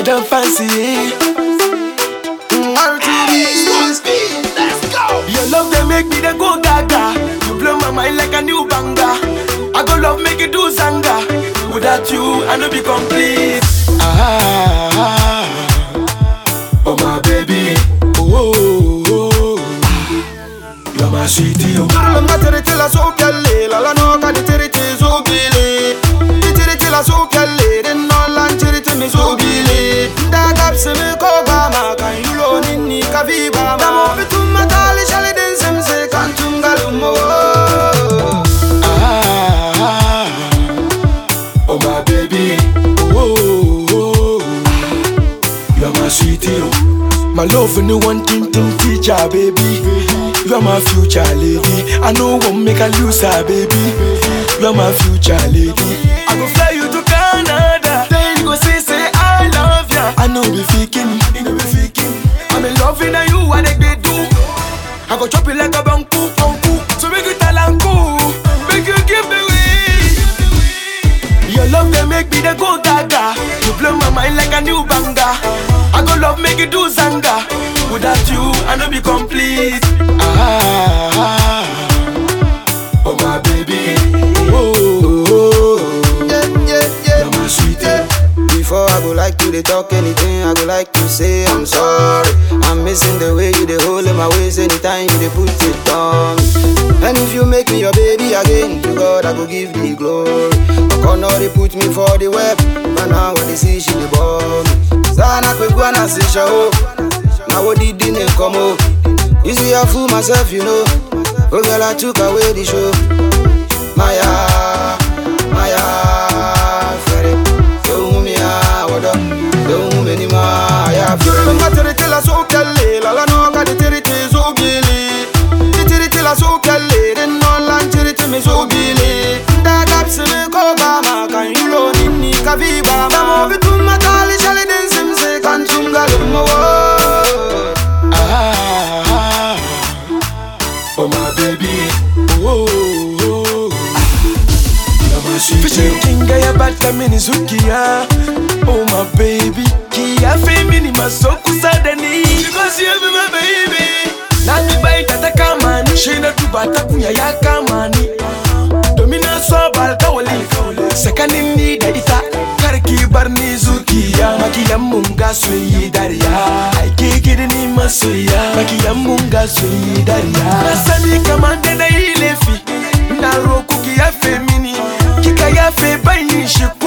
Madam Fancy. Your love they make me they go gaga. You blow my mind like a new banger. I go love make you do zanga. Without you, I no be complete. Ah, oh my baby, oh, oh, oh. you're my sweetie. Oh. Turlunga tiriti la so kelle la la no ka di tiriti so gile Di tiriti la so kelle din no lan tiriti mi so gile Da gapsi mi ko ba ma kan yulo ninni ka vi ba ma Da mo bitum matali shali din simse kan tungalu mo Ah, oh my baby, oh, oh, oh. you're my sweetie. Oh. My love and the one thing thing teacher, baby. You're my future lady. I know won't make a loser, baby. You're my future lady. I go fly you to Canada. Then you go say say I love ya. I know be faking, you know be faking. I'm in love with you, what they do. I go chop it like a banku, banku. So make you talanku, make you give me way. Your love they make me they go gaga. You blow my mind like a new banger. I go love make you do zanga. Without you, I no be complete. Ah, oh my baby, oh, oh, oh. Yeah, yeah, yeah you're my sweetie. Before I go like to they talk anything, I go like to say I'm sorry. I'm missing the way you they hold in my waist anytime you they put it on me. And if you make me your baby again, to God I go give the glory. Okono they put me for the web, but now when they see she they bomb me. Sana kwe gwana si show, now what did the come up? You see I fool myself, you know. Oh girl, I took away the show. Maya, Maya, Ferry. Don't me a wada, don't me ni ma ya Ferry. Tunga tiriti la so kelle, la la no ka di tiriti so gili. Di tiriti la so kelle, den no lan tiriti mi so gili. Da gapsi mi ko ba ma kan yulo ninni ka vi ba ma. Da mo bitum matali shali den simse kan tunga lumo. Ah, oh my baby, oh, oh, oh. you're my sweetie. Fishing kinga ya bata mini zukia, oh my baby. Kia femini masoku sadani, because you be my baby. Nani bai tata kamani, shina tubata kunya ya kamani. Domina swabal kawali, sakanin ni da ita. Karki bar ni zukiya, makiyan mun ga sun yi dariya. Aike gidi ni masoya, makiyan mun ga sun yi dariya. Na sani kamar da na yi laifi, na roku ki yafe mini, kika yafe ban yin shi